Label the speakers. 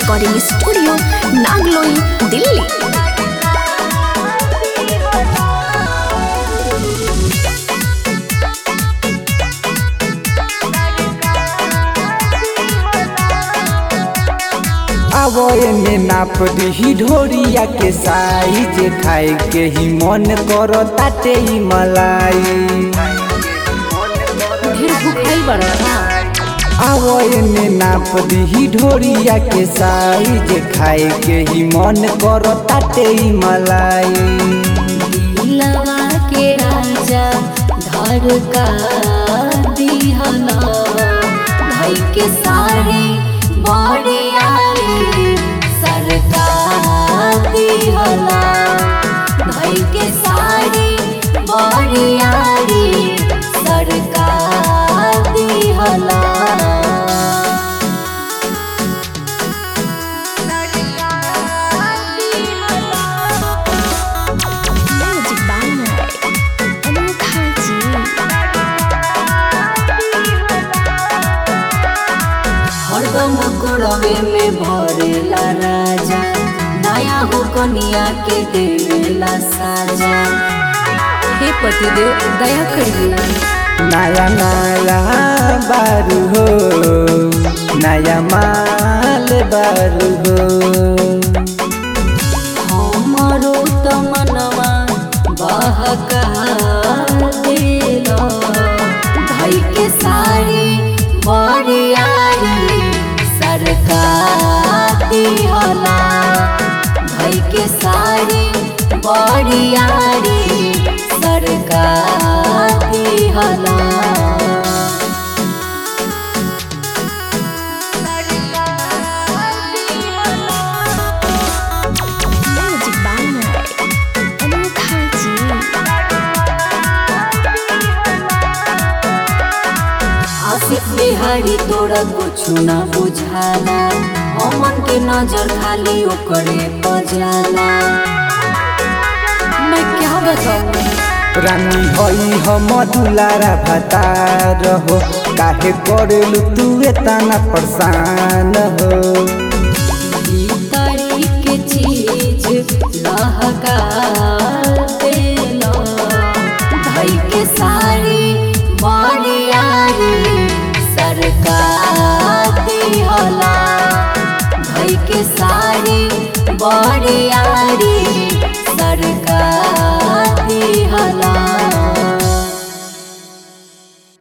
Speaker 1: recording studio Nangloi Delhi
Speaker 2: आवो एने नाप दी ढोरिया के साइज खाए के ही मन करो ताटे ही मलाई
Speaker 1: ढेर भूखाई बड़ा था
Speaker 2: आवो एने नाप दी ढोरिया के साइज खाए के ही मन करो ताटे ही मलाई
Speaker 1: लगा के राजा धर का दिहला भाई के साड़ी बड़ी आई सरकार दिहला भाई के साड़ी बड़ी आई सरकार दिहला Magic by अनोखा जी हरदम कोड़वे में भरेला राजा नया हो कनिया के देवेला साजा हे पतिदेव दया करिए
Speaker 2: नया नया बारू हो नया माल बारू हो
Speaker 1: हमारो त मनवा बहका देला भाई के साड़ी बड़ी आई सरकार दिहला भाई के साड़ी बड़ी आई सरकार दिहला Magic by अनोखा जी आसिफ बिहारी तोरा कुछ ना बुझाला हमन के नजर खाली ओकरे बजाला मैं क्या बताऊं
Speaker 2: रानी हई हम दुलारा भतार हो काहे करेलु तू एतना परेशान हो
Speaker 1: ई तारीख के चीज लहका